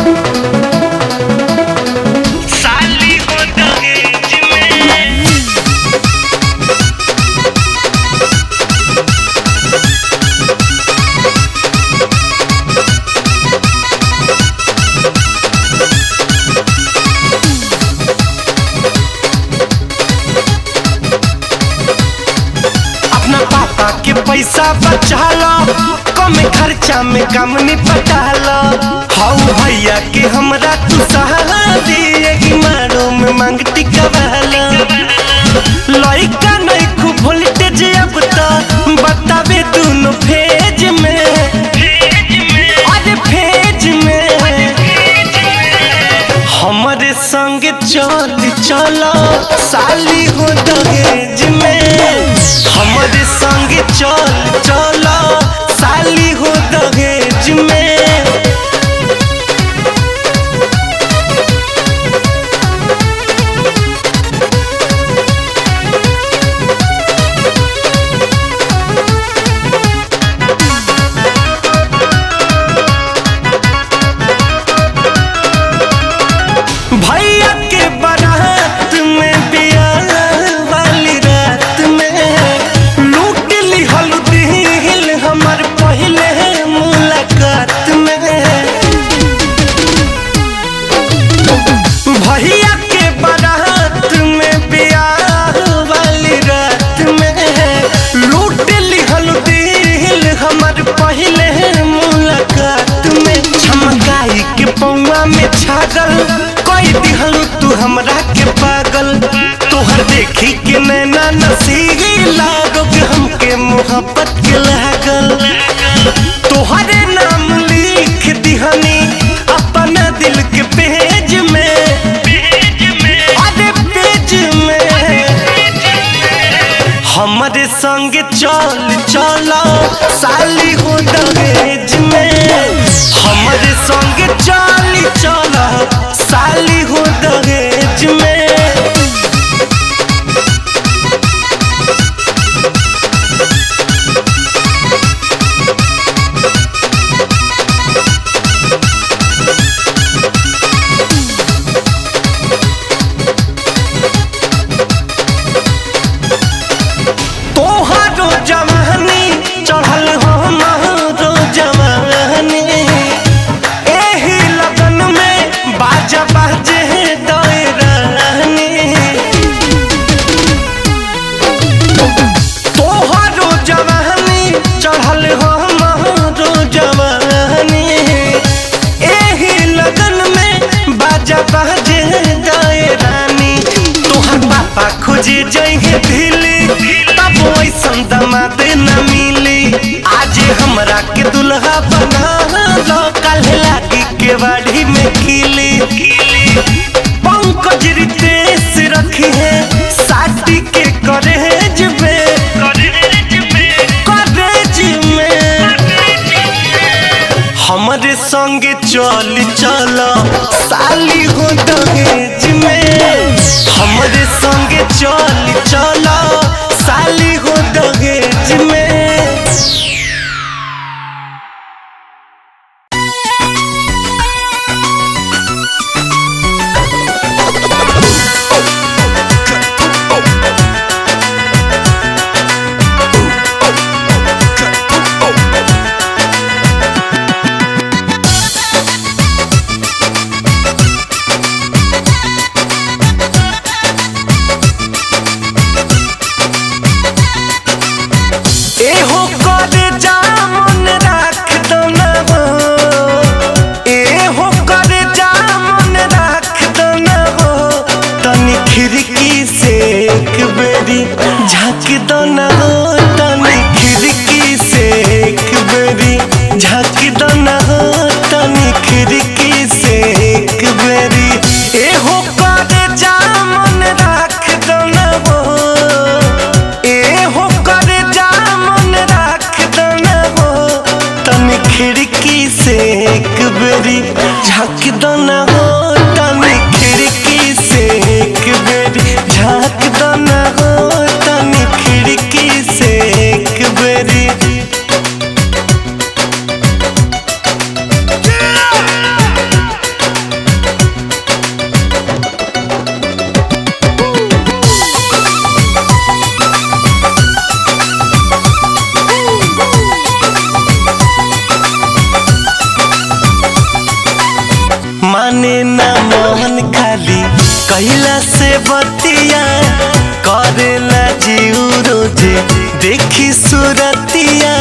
साली हो दहेज में अपना पापा के पैसा बचा लो कम खर्चा में कम निपटा लो हाउ भैया के हमरा तू सहारा दिए कि मारो में मांगती कबाला लइका नहीं खूब वोल्टेज अब तो बतावे दोनों फेज में अरे फेज में हमारे संग चल चलो साली हो दहेज में हमारे संग चल चलो साली हो दहेज में भैया के बारात में बियाह वाली रात में लूट ली हल्दी हमर पहले मुलाकात में भैया के बारात में बियाह वाली रात में लूट ली हल्दी हमर पहले मुलाकात में चमकाई के पौआ में छागल कोई दिहल तू हमरा के पागल तोहर देखी के नैना नसीगी लागो के हमके मोहब्बत के लागल तोहरे नाम लिख दिहनी अपना दिल के पेज में अरे पेज में हमारे संग चल चलो साली हो दहेज में हमारे संग चल चलो साली हो दहेज में तोहरो जवानी चढ़ल हमारो जवानी एही लगन में बाजा बाजे दौरानी तोहरो जवानी चढ़ल हमारो जवानी एही लगन में बाजा बाजे दौरानी तोहर पापा खोजे जइहे दिल्ली तब वैसन दामाद न मिली आज हमरा के दुल्हा बना लो कल लागी के बाड़ी में खिली पंकज रितेश रखी है साटी के करेज में करेज में हमारे संग चल चलो साली हो दहेज में हमारे संग चल चलो साली हो दहेज में एहो करे जा मन राख दो ना हो एहो करे जा मन राख दो ना हो तनी खिड़की से एक बेरी झाँक दो ना हो तनी खिड़की से एक बेरी झाँक दो ना हो तनी खिड़की से एक बेरी एहो करे जा मन राख दो ना हो एहो करे जा मन राख दो ना हो तनी खिड़की से एक बेरी झाँक दो ना हो तनी खिड़की से एक बेरी झाँक दो ना हो तनी खिड़की से एक बेरी बतिया करेला जीव रोजे देखी सुरतिया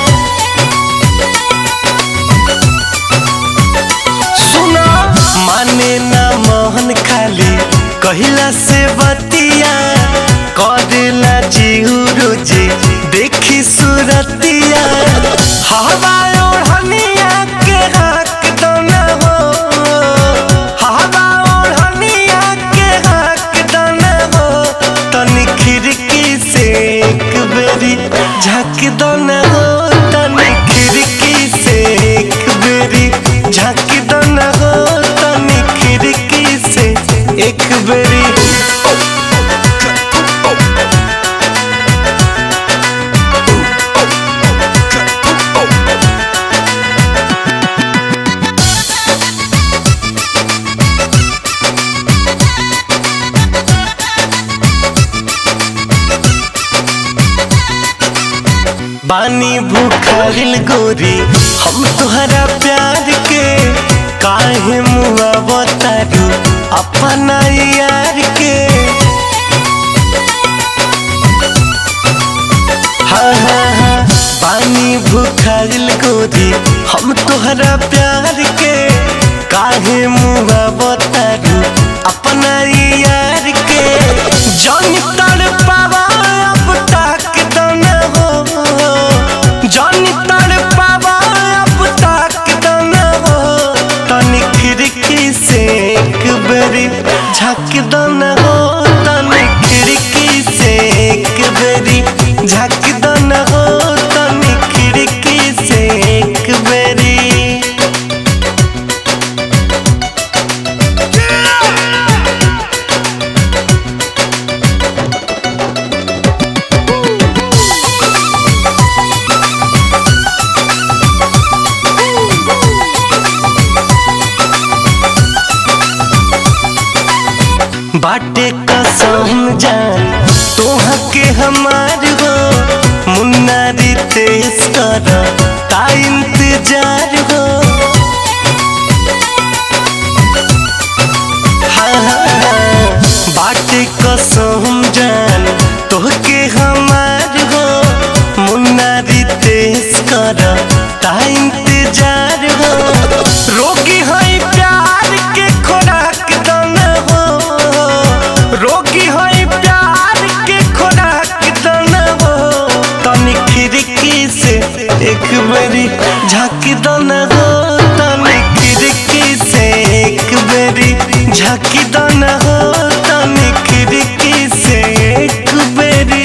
सुना माने ना मोहन खाली कहिला से बतिया करेला जीव रोजे देखी सुरतिया हवा ओढ़निया के हक दोना हो हवा ओढ़निया के हक दोना हो तनी खिड़की से एक बेरी झाँक दोना हो तनी खिड़की से एक बेरी झाँक दोना हो तनी खिड़की से एक बेरी बानी भूखल गोरी हम तुहरा प्यार के काहे मुआ बतारू अपना यार के हाँ हाँ हाँ बानी भूखल गोरी हम तुहरा प्यार के काहे मुआ बतारू अपना यार के जन तर पावा अब तक दना हो जन तर पावा अब तक दना हो तनी खिड़की से एक बेरी झक दना हो तनी खिड़की से एक बेरी झक दना हो तनी खिड़की से एक बेरी बाटे कसम जान तोहा के हमार हो मुन्ना रितेश कर ता इंतजार हो हाँ हाँ हाँ बाटे कसम जान तोहके हमार हो मुन्ना रितेश कर ता इंतजार हो रोगी है प्यार के खोराक दाना हो रोगी है प्यार के खोराक दाना हो तनी खिड़की से एक बेरी झाँक दाना हो तनी खिड़की से एक बेरी झाँक दाना हो तनी खिड़की से एक बेरी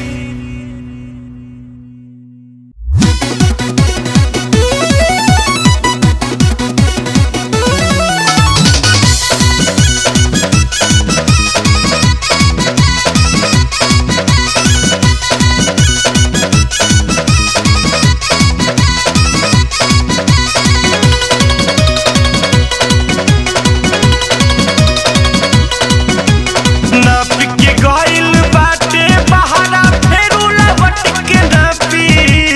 नाप के गइल बाटे बहारा फेरू लवट के नापी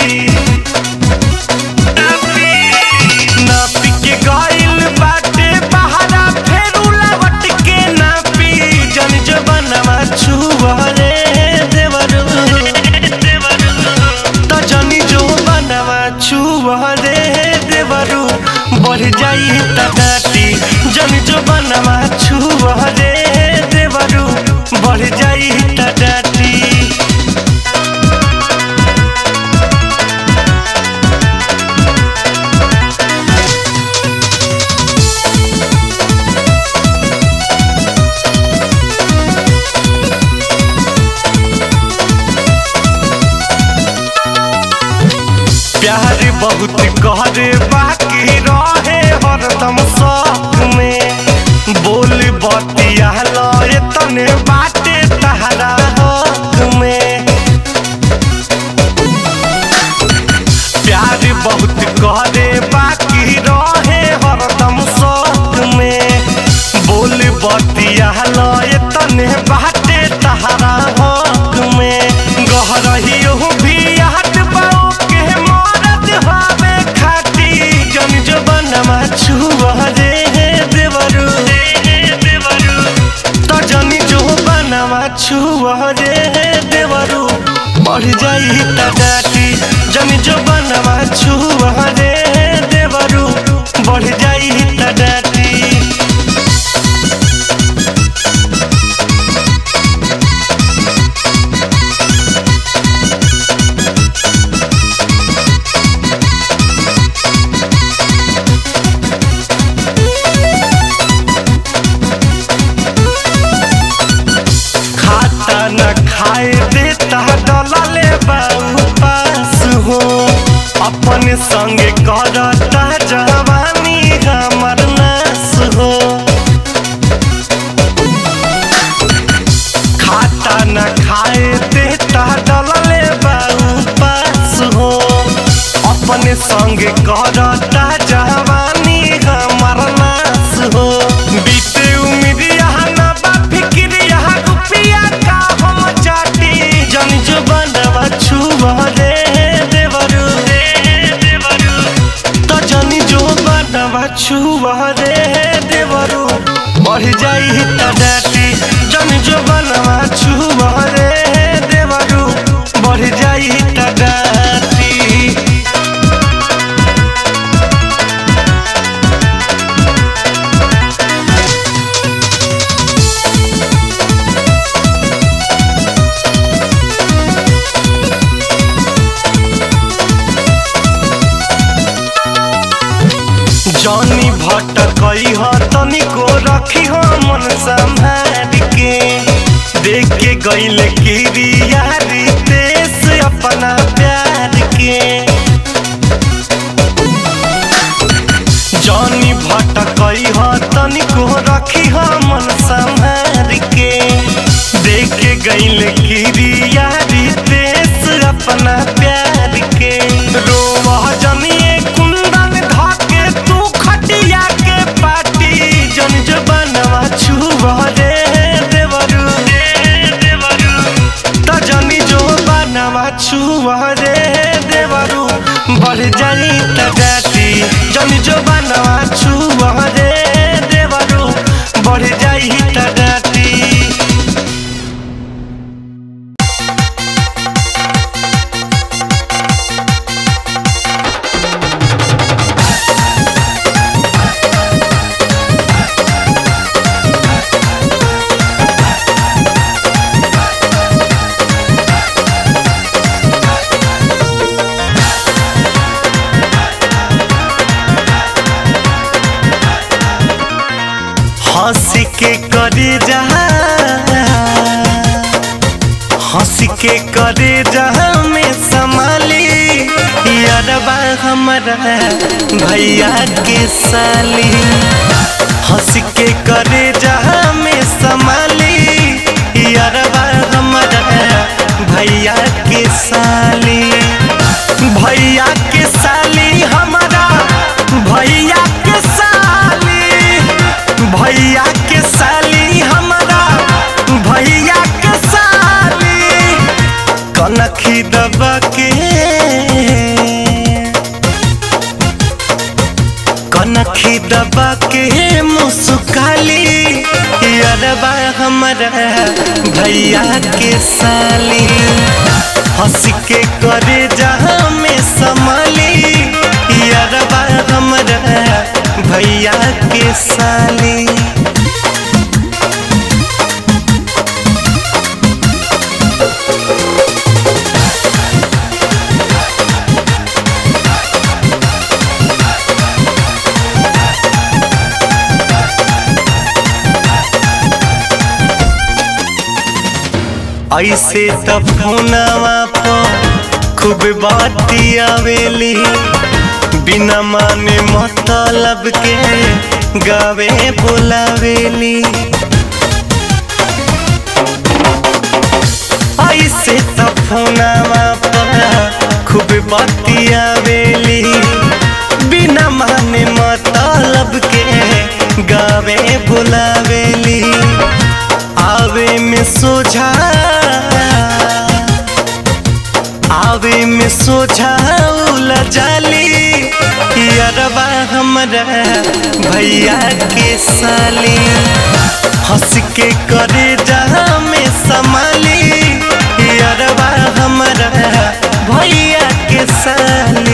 नाप के गइल बाटे बहारा फेरू लवट के नापी जन जबनवा छुवरे देवरू त जनी जो बनवा छुवरे देवरू बढ़ जाई त डाटी जन जो बनवा छुवरे देवरू बढ़ जाई त डाटी प्यार बहुत करे बाकी रहे हरदम शौक में बोल बतिया लए तने बाटे तहरा हक में प्यार बहुत करे बाकी रहे हरदम शौक में बोल बतिया लए तने बाटे तहरा हक में गहरही भी हट बाओ के मरद हवे खाटी जाई त डाटी जन जो बनवा छुआ रे देवरू बढ़ जाई त डाटी खाता न खाए देता डलले बाऊ पास हो अपन संगे करता जवानी हमर नास हो खाता न खाए देता डलले बाऊ पास हो अपन संगे करता जवानी हमर नास हो बीते उमिरिया ना बा फिक्रिया रुपिया का हम चाटी जन जो बनवा छुआ रे देवरू देवरू तो जन जो बनवा छुआ रे देवरू बढ़ जाई त डाटी जन जो बनवा छुआ रे देवरू बढ़ जाई त डाटी जनी भटकई ह तनिको रखी हो मन संभाल के देख के गईल किरिया रितेश अपना प्यार के जनी भटकई ह तनिको रखी हो मन संभाल के देख के गईल किरिया रितेश अपना प्यार के रोवह जनिए कुंदन धाके तू खटिया के पाटी जन जो बनवा छुआ रे देवरू देवरू त जनी जो बनवा छुआ रे देवरू बढ़ जाई त डाटी जनी जो बनवा छुआ रे देवरू बढ़ जाई त डाटी हंस के करे जहा हंस के करे जहा में संभाली यारबा हमारा भैया के साली हंस के करे जहा में संभाली यारबा हमारा भैया के साली भैया के साली हमारा भैया के साली भैया के साली हमारा भैया के साली कनखी दबा के कनखी दबा के मुस्काली अरबा हमारा भैया के साली हंस के करे जहाँ में संभाली अरबा हमारा भैया के साली ऐसे तब फोनवा पर खूब बाती आवेली बिना माने मतलब के गावे बोलावेली ऐसे तब फोनवा पर खूब बाती आवेली बिना माने मतलब के गावे बुलावेली आवे में सोझा आवे में सोझा उला जाली अरबा हमरा भैया के साली हंस के करे जहाँ में संभाली अरबा यारबा हमारा भैया के साली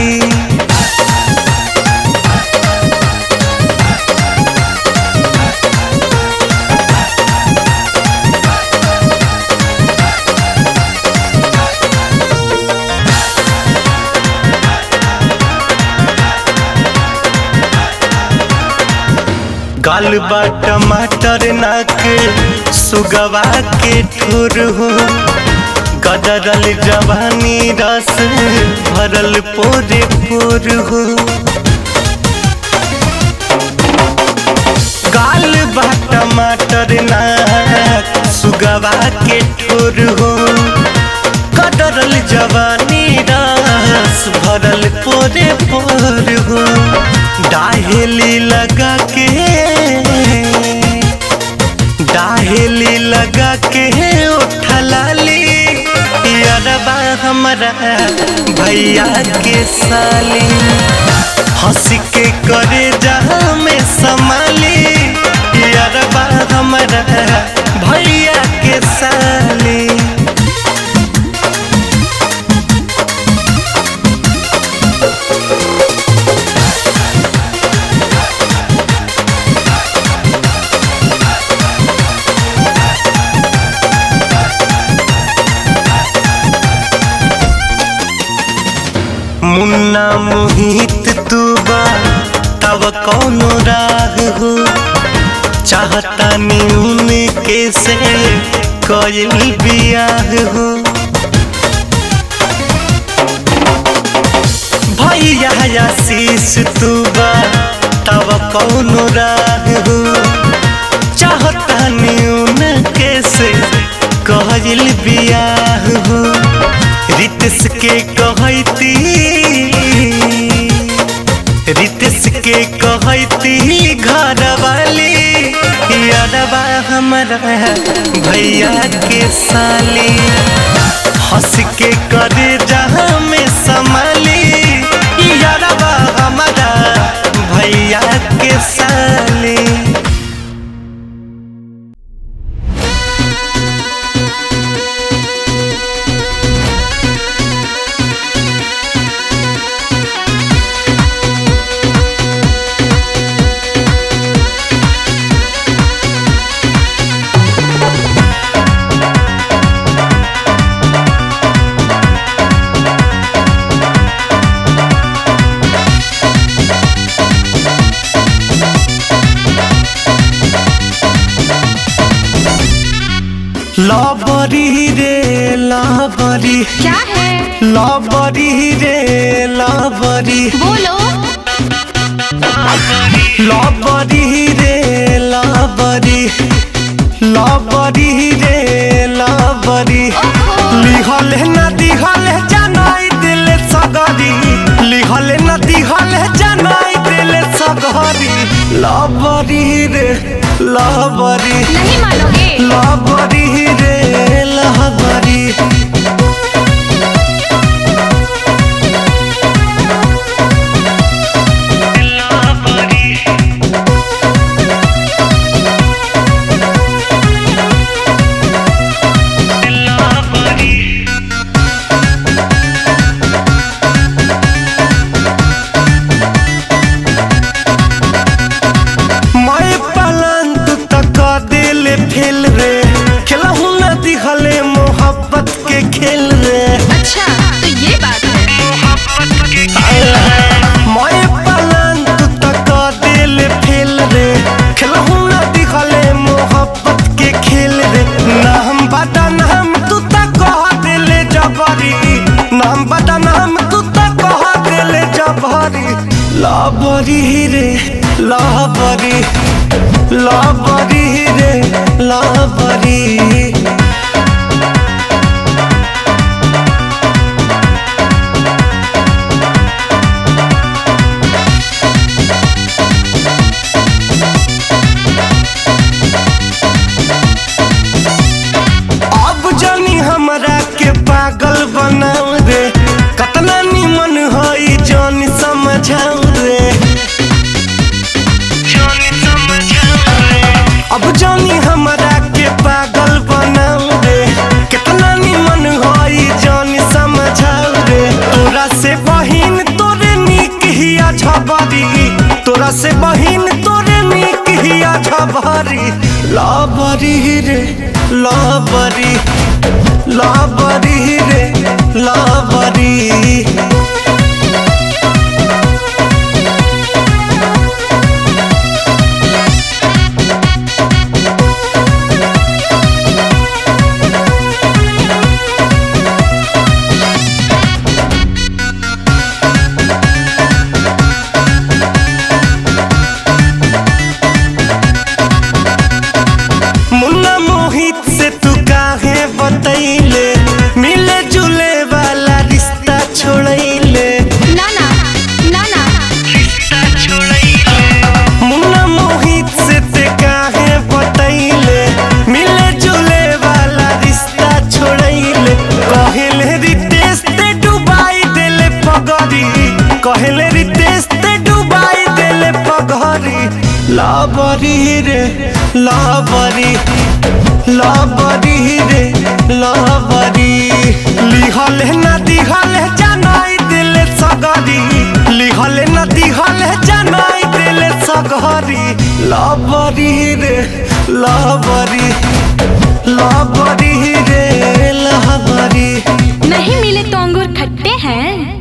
गाल बा टमाटर नाक सुगवा के ठुर हो गदरल जवानी रस भरल पोरे पोर हो गाल बा टमाटर नाक सुगवा के ठुर हो गदरल जवानी रस भरल पोरे पोर हो डाहेली लगा के डाहेली लगा के उठलाली यारबा हमारा भैया के साली हंस के करे जहाँ में संभाली यारबा हमारा भैया के साली मुन्ना मोहित तू बा तब कौनो राग हो चाहता न्यून के से कयल बियाह हो भैया आशीष तू बा तब कौनो राग हो चाहता न्यून के से कयल बियाह हो रितस के कहती रितस के कहती घर वाली यारबा हमारा भैया के साली हंस के करे जहाँ में संभाली यारबा हमारा भैया के साली लबरी रे लबरी क्या है लबरी रे लबरी बोलो लबरी रे लबरी लबरी रे लबरी ओहो। लिहल न दिहल जनाई दिल सगरी लिहल न दिहल जनाई दिल सगरी लबरी रे लबरी नहीं मानोगे लबरी रे लबरी मैं पलन तू तक दिल फेल रे खेलहू न दिहले मोहब्बत के खेल रे अच्छा तो ये बात है मैं पलन तू तक दिल फेल रे खेलहू न दिहले मोहब्बत के खेल रे नाम बता नाम तू तक कह दिल जबरी नाम बता नाम तू तक कह दिल जबरी लाबरी रे लाबरी लाबरी रे लाबरी अब जानी हमरा के पागल बनाऊ रे कतना निमन हई जान समझाऊ रे अब जानी हमरा के पागल बना तोरा से बहिन तोरे निक हिया झबरी लाबरी रे लाबरी लाबरी रे लाबरी मुन्ना मोहित से तू काहे बतैले मिले जुले वाला रिश्ता छोड़ैले ना ना ना ना रिश्ता छोड़ैले मुन्ना मोहित से ते काहे बतैले मिले जुले वाला रिश्ता छोड़ैले कहले रितेश ते डुबाई देले पगरी कहले रितेश ते डुबाई देले पगरी लाबरी रे लाबरी लाबरी रे लाबरी लिहल ना दिहल जनाई दिल सगरी लिहल ना दिहल जनाई दिल सगरी लाबरी रे लाबरी लाबरी रे लाबरी नहीं मिले तो अंगूर खट्टे हैं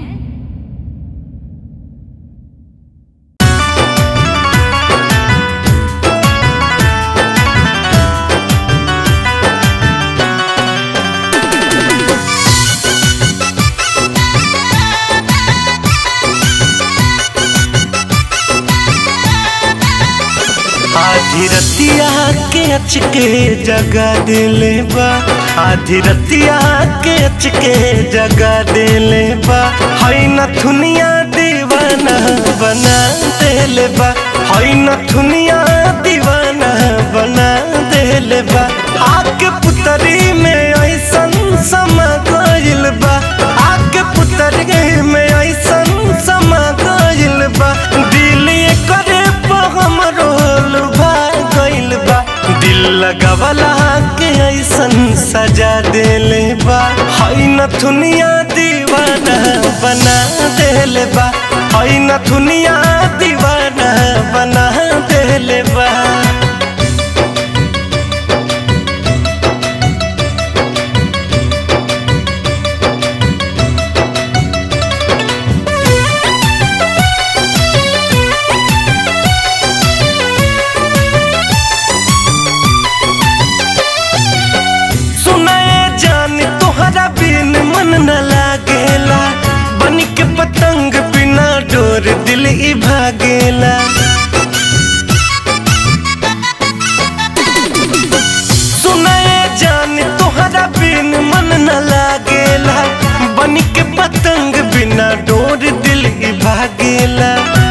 आधी रतिया के अचके जगा दिले बा आधी रतिया के अचके जगा दिले बा हई नथुनिया दीवाना बना दिले बा हई नथुनिया दीवाना बना दिले बा आके पुतरी में ऐसन समा गइल बा आके पुतरी में ऐसन समा गइल बा दिल करे हम रोल गइल बा दिल लगवला के ऐसन सजा देले बा हई नथुनिया दीवाना बना देले बा हई नथुनिया दीवाना बना देले बा सुनाए जान तोहरा बिन मन न लागेला बन के पतंग बिना डोर दिल ई भागेला सुनाए जान तोहरा बिन मन न लागेला बन के पतंग बिना डोर दिल ई भागेला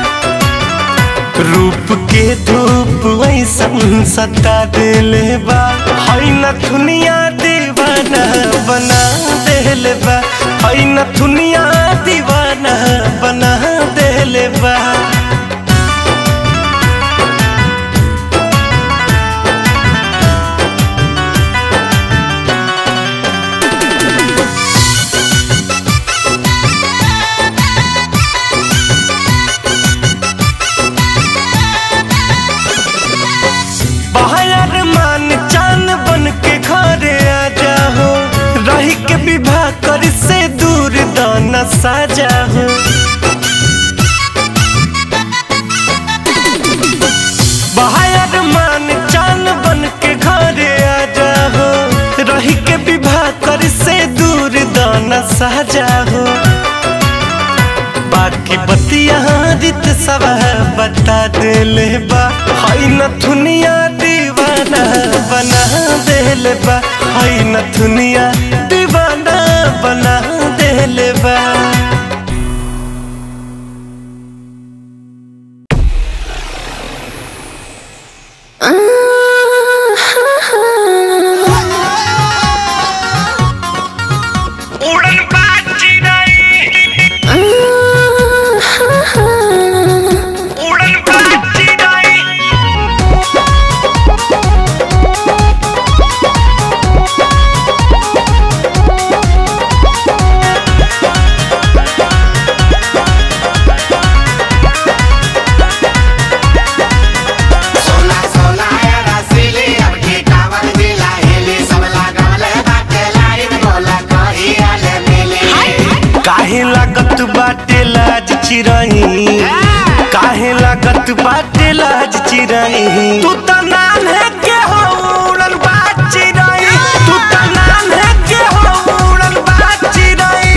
रूप के धूप ऐसन सता दिले बा हई नथुनिया दीवाना बना दिले बा हई नथुनिया दीवाना बना दिले बा बाहर मान चान बन के घरे आ जाओ रही के विवाह कर से दूर दाना साजा हो बाहर मान चान बन के घरे आ जाओ रही के विवाह कर से दूर दाना साजा हो बाकी बतिया रित सब बता दिले बा हई नथुनिया दीवाना बना दिले बा हई नथुनिया दीवाना बना दिले बा उड़न बाजी नहीं उड़न बाजी नहीं Thank बाटे लाज चिराई तू त नाम है के हो उड़न बाज चिराई तू त नाम है के हो उड़न बाज चिराई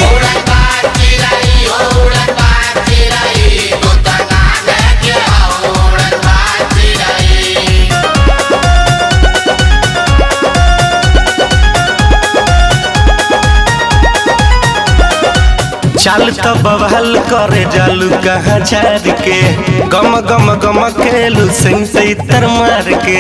चल तो बवाल करे जालू कहाँ झाड़ के गम गम गम खेलू सिंह से इतर मार के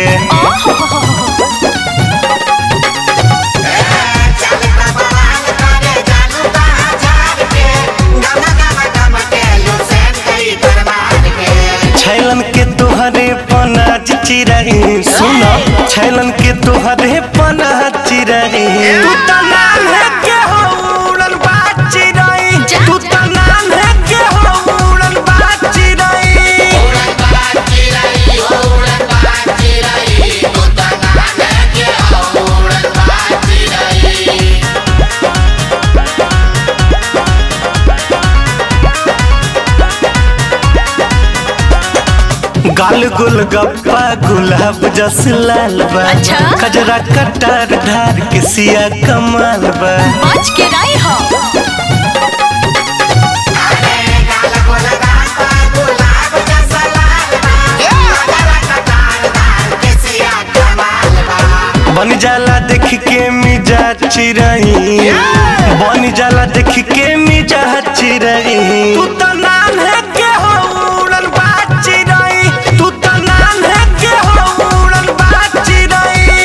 छैलन के तोहरे पनाज चिरही सुनो छैलन के तोहरे पनाज चिरही तू त नाम है के हो उड़न बाज चिरही तू त नाम है के हो उड़न बाज चिरही गाल गुल गप्पा गुलाब जस लाल बा अच्छा? कजरा कटार धार के सिया कमाल बा बच के रही हो बन जाला देख के मिजा चिरही बन जाला देख के मिजा चिरही तू त नाम है के हो उड़न बाज चिरही तू त नाम है के हो उड़न बाज चिरही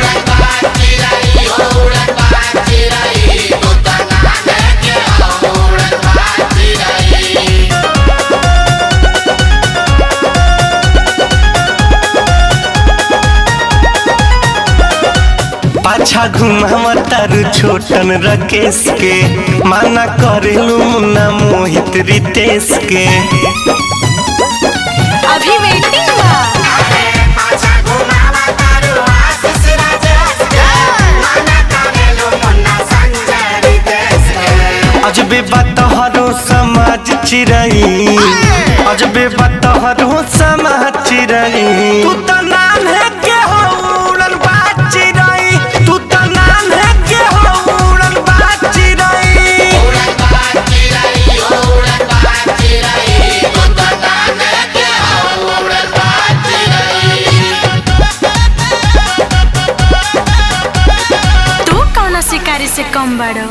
पाछा घुमावा तारू छोटन रकेश के माना करेलू मुन्ना मोहित रितेश के अभी वेटिंग बा अजबे बतहरो समाज चिरई अजबे बतहरो समाज चिरई तू त नाम है के हो उड़न बाज चिरई तू त नाम है के हो उड़न बाज चिरई तू कौन शिकारी से कम बड़ो